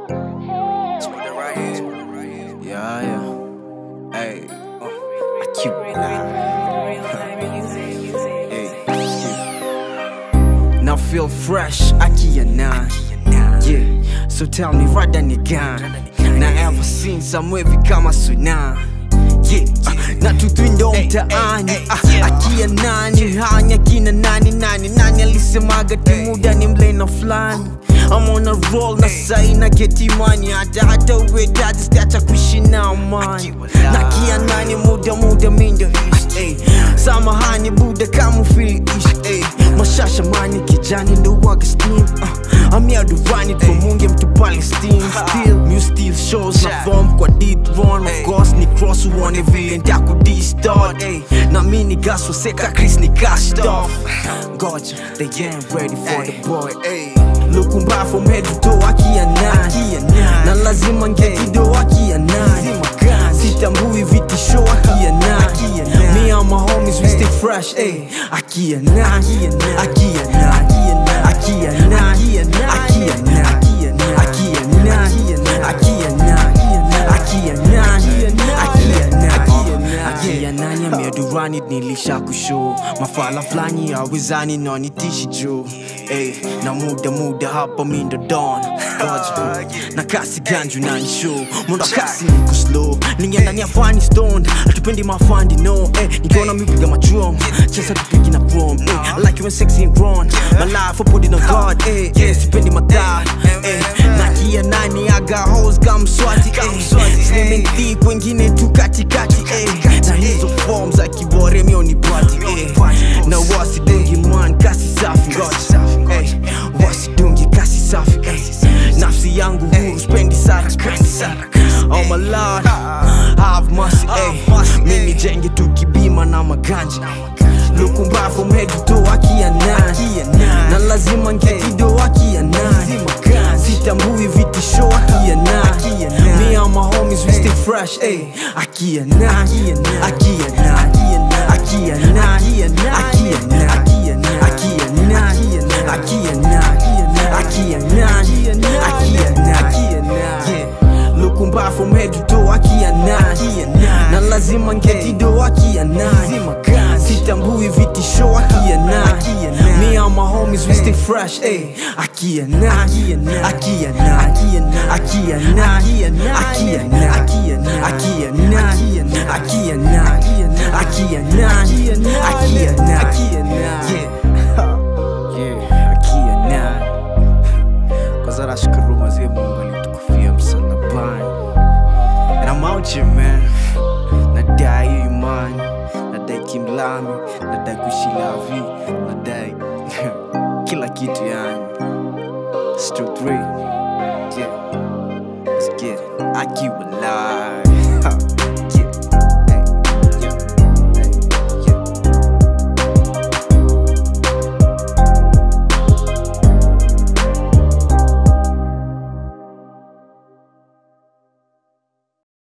Yeah, yeah. Hey, uh, I keep it Hey, now feel fresh, Aki and nine. Yeah, so tell me right then again. Now ever seen some wavy kama suna. Yeah, uh, na tutwindo mtaani ah, akia nani hanya kina nani nani nani alisemaga timuda ni mlena fulani I'm on a roll na sai na geti money hata hata uwe dadi sitacha kuishi na amani na kia nani muda muda mindo ish ey samahani buda kama feel ish ey mashasha mani kijani ndo waga steam uh, amia durani tumunge mtu Palestine still new steel shows na form kwa deep run of course ni cross uone vile ndaku distort ey na mini gas waseka Chris ni cast off Goja they ain't ready for the boy ey lukumba from head to toe akia nani na lazima ngekido akia nani sitambui vitisho akia nani me and my homies we stay fresh ey akia nani akia nani akia nani akia nani akia nani akia nani akia nani akia nani akia nani ameadurani nilisha kushow mafala flani awezani nanitishi juu Ey, na muda muda hapa mindo don Goja, na kasi ganju na nishow mwendo wa kasi niko slow ningia ni afani stone atupendi mafandi no eh, nikiona mipiga madrum chesa tupigi na chrome eh, I like you when sexy and grown my life I put it on God eh, eh, sipendi madhaa eh, na kia nani aga hoes kama mswati eh, slim and thick wengine tu katikati eh, na hizo form za kibore mioni bati eh, na wasidungi man kasi safi God eh, wasidungi kasi safi eh, nafsi yangu huru spendi sarakasi oh my lord have mercy eh, mimi jenge tukibima na maganja lukumba from head to toe akia nani na lazima ngekido akia nani sitambui vitisho akia nani me and my homies we stay fresh eh, akia nani akia nani akia nani akia nani akia nani akia nani akia nani akia nani yeah lukumba from head to toe akia nani na lazima ngetido akia nani sitambui vitisho akia nani me and my homies we stay fresh eh akia nani akia nani akia nani akia nani akia nani akia nani akia nani akia nani yeah yeah akia nani kwanza nashukuru mazee Mungu alitukufia msalabani and I'm out here man nadai hiyo imani nadai kimlami nadai kuishi lavi nadai kila kitu yani Stu 3 yeah let's get it I keep alive